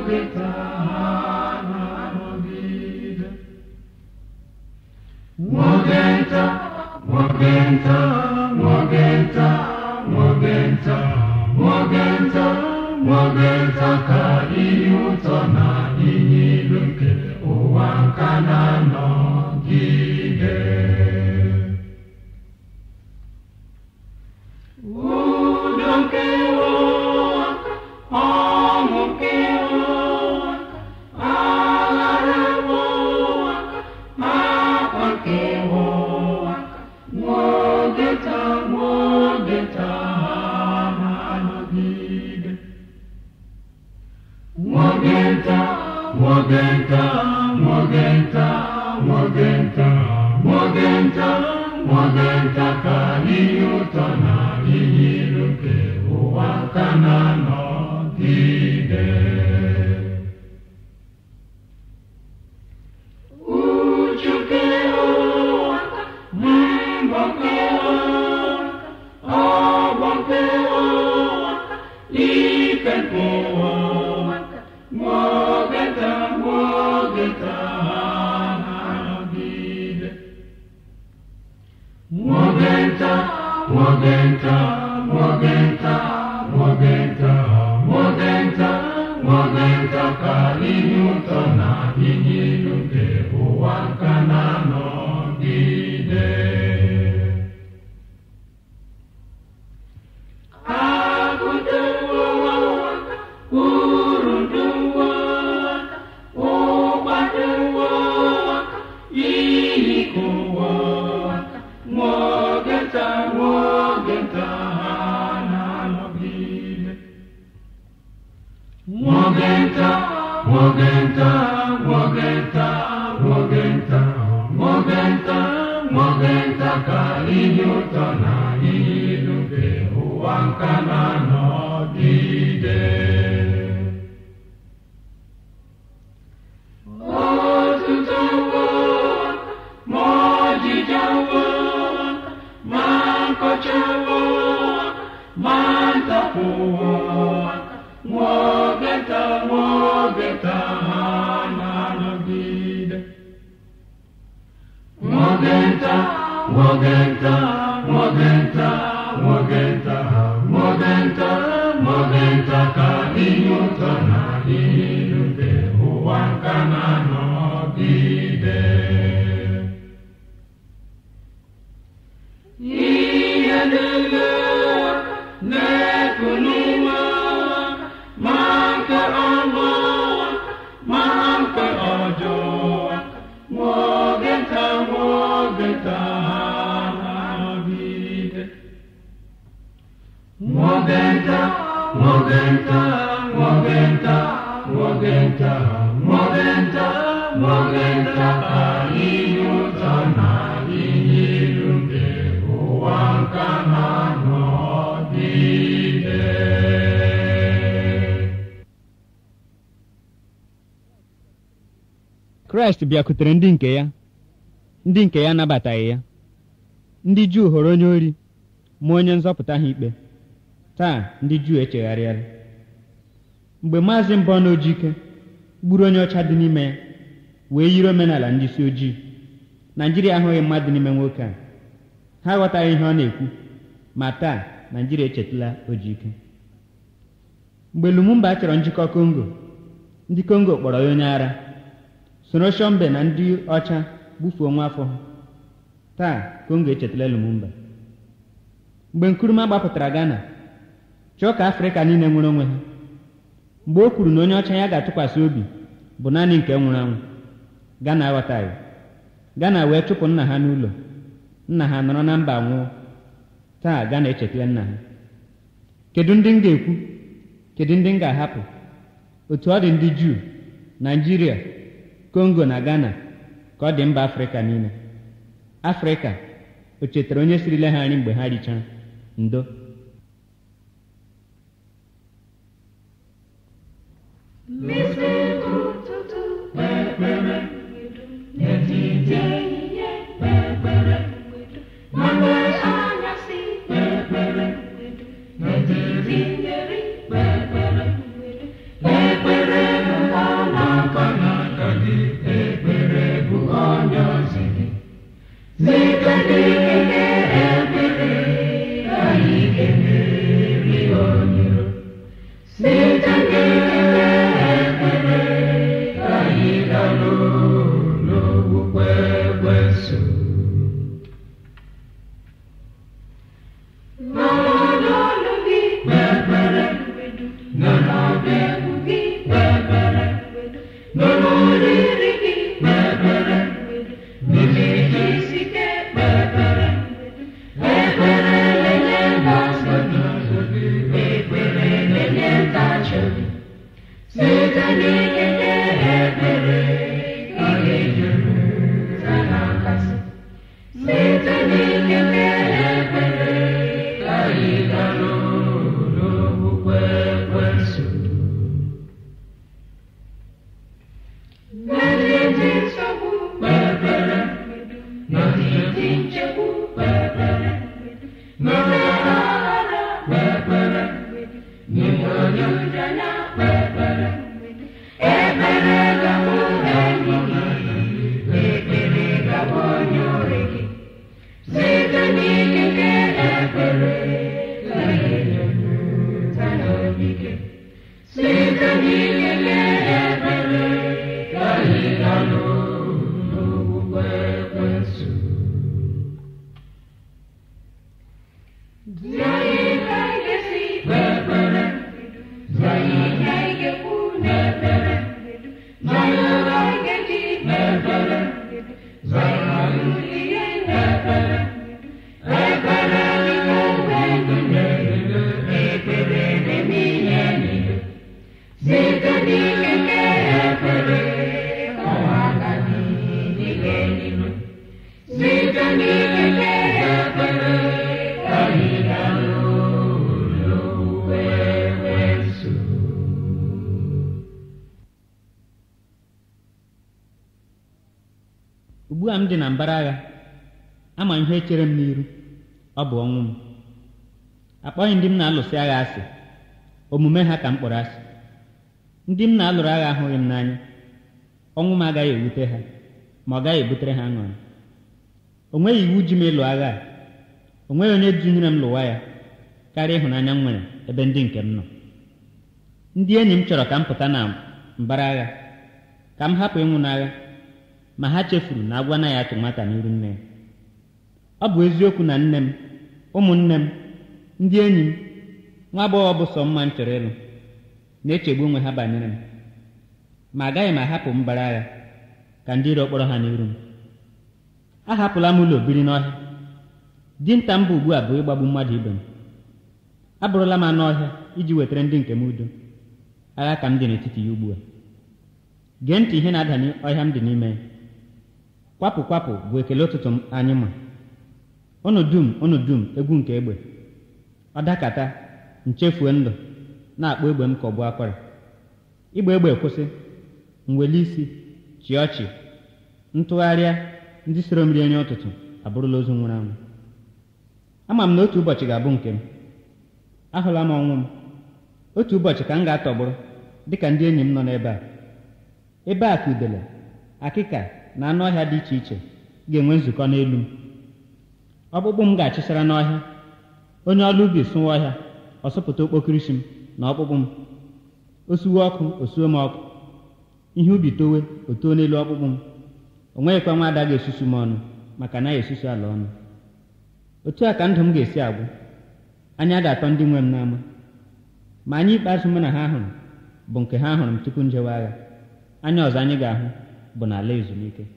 nwoke taa na-anọgide nwoke nta nwoke nta nwoke nta nwoke nta nwoke nta nwoke nta ka ihe ụtọ na ihe ilu nke ụwa nka na-anọgide udo nke ụwa ọṅụ nke ụwa aghara ụwa akwa nke ụwa nwoke taa nwoke taa na-anọgide nwoke nta nwoke nta nwoke nta nwoke nta nwoke nta nwoke nta ka ihe ụtọ na ihe ilu nke ụwa ka na-anọgide uchu nke ụwa mbọ nke ụwa ọgbọ nke ụwa ife nke ụwa nwoke nta nwoke nta na-anọgide nwoke nta nwoke nta nwoke nta nwoke nta nwoke nta nwoke nta ka ihe ụtọ na ihe ilu nke ụwa ka na-anọgide agụdo ụwa uru dị ụwa ụgbado ụwa iyi ka ụwa nwoke nta nwoke nta ha na-anọgide nwoke nta nwoke nta nwoke nta nwoke nta nwoke nta nwoke nta ka ihe ụtọ na ihe ilu nke ụwa nka na-anọgide Ọtụtụ ụwa, ma ọjịja ụwa, ma nkọcha ụwa, ma ntapụ ụwa, nwoke nta nwoke nta ha na-anọgide. Nwoke nta, nwoke nta, nwoke nta, nwoke nta, nwoke nta, nwoke nta ka ihe ụtọ na ihe ilu nke ụwa nka na-anọgide. Ihe niile na-eku n'ụwa, ma nke ọma, ma nke ọjọọ, nwoke nta, nwoke nta ha na-anọgide. Nwoke nta, nwoke nta, nwoke nta, nwoke nta, nwoke nta, nwoke nta ka ihe ụtọ na ihe ilu nke ụwa nka na-anọgide. kraịst bịakwutere ndị nke ya ndị nke ya anabataghị ya ndị juu hụrụ onye ori ma onye nzọpụta ha ikpe taa ndị juu echegharịala mgbe maazị mbọ na ojike gburu onye ọcha dị n'ime ya wee yiri omenala ndị isi ojii naijiria ahụghị mmadụ n'ime nwoke a ha aghọtaghị ihe ọ na-ekwu ma taa naijiria echetala ojike mgbe lumumba chọrọ njikọ kongo ndị kongo kpọrọ ya onye ara soro shọmbe na ndị ọcha gbufuo nwa afọ ha taa kongo echetala lumumba mgbe nkuruma gbapụtara ghana chọọ ka afrịka niile nwere onwe ha mgbe o kwuru na onye ọcha ya ga-atụkwasị obi bụ naanị nke nwụrụ anwụ ghana aghọtaghị ghana wee chụpụ nna ha n'ụlọ nna ha nọrọ na mba nwụọ taa ghana echetala nna ha kedu ndị m ga-ekwu kedu ndị m ga-ahapụ otu ọ dị ndị juu naijiria kongo na ghana ka ọ dị mba afrịka niile afrịka o chetara onye sirile ha nri mgbe ha richara ndo N'ụtụtụ kpekpere n'etiti ehihie kpekpere na mgbe anyasị kpekpere n'etiti iri kpekpere ekpere site n'ikike ekpere ka anyị jupụta na nkasi site n'ikike ekpere ka anyị dalụ n'okwukwe ekwensu n'etiti nsogbu kpekpere n'etiti nchegbu kpekpere n'oge aghara kpekpere n'ime onye ụjanya kpekpere ekpere gabụ enyi gị ekpere gabụ onye ori gị site n'ikike ekpere ka ihe jupụta n'obi gị site n'ikike ekpere ka anyị dalụ n'okwukwe ekwensu Zie anyị ka anyị ga-esi kpee ekpere Zie anyị ihe anyị ga-ekwu n'ekpere Zie anyị ụzọ anyị ga-eji kpee ekpere Zie anyị ihe n'ekpere Ekpere dịka mgbe niile Ekpere na-eme ihe niile Site n'ikike ekpere ka ụwa ga n'ike niile Site n'ikike ekpere ka anyị dalụ n'okwukwe ekwensu ugbu a m dị na mbara agha ama ihe chere m n'iru ọ bụ ọnwụ m akpọghị ndị m na-alụsị agha asị omume ha ka m kpọrọ asị ndị m na-alụrụ agha ahụghị m n'anya ọnwụ m agaghị ewute ha ma ọ gaghị ebutere ha aṅụrị o nweghị iwu ji m ịlụ agha a o nweghị onye dunyere m lụwa ya karịa ịhụnanya m nwere ebe ndị nke m nọ ndị enyi m chọrọ ka m pụta na mbara agha ka m hapụ ịnwụ n'agha ma ha chefuru na agwa anaghị atụ nwata n'iru nne ya ọ bụ eziokwu na nne m ụmụnne m ndị enyi m nwa agbọghọ bụ sọ mma m chọrọ ịlụ na-echegbu onwe ha banyere m ma agaghị m ahapụ mbara agha ka ndị iro kpọrọ ha n'iru m ahapụla m ụlọ biri n'ọhịa dinta m bụ ugbu a bụ ịgbagbu mmadụ ibe m abụrụla m anụ ọhịa iji wetara ndị nke m udo agha ka m dị n'etiti ya ugbu a gee ntị ihe na-ada n'ọhịa m dị n'ime ya kwapụ kwapụ bụ ekele ụtụtụ m anyị ma unu dum unu dum egwu nke egbe ọ dakata nchefue ndụ na-akpọ egbe m ka ọ bụ akwara igbe egbe kwụsị mweli isi chi ọchị ntụgharịa ndị soro mmiri nri ụtụtụ abụrụla ozu nwụrụ anwụ ama m na otu ụbọchị ga-abụ nke m ahụla m ọnwụ m otu ụbọchị ka m ga-atọgbụrụ dịka ndị enyi m nọ n'ebe a ebe a ka udele akịka na anụ ọhịa dị iche iche ga-enwe nzukọ n'elu m ọkpụkpụ m ga-achịsara n'ọhịa onye ọrụ ubi sụwa ọhịa ọ sụpụta okpokirisi m na ọkpụkpụ m o suwe ọkụ o suo m ọkụ ihe ubi towe o too n'elu ọkpụkpụ m o nweghịkwa nwa ada ga-esusu m ọnụ maka na ya esusu ala ọnụ otu a ka ndụ m ga-esi agwụ anya ga-atọ ndị nwe m n'ama ma anya ikpeazụ mụ na ha hụrụ bụ nke ha hụrụ m tupu njewe agha anya ọzọ anyị ga-ahụ bụ n'ala ezumike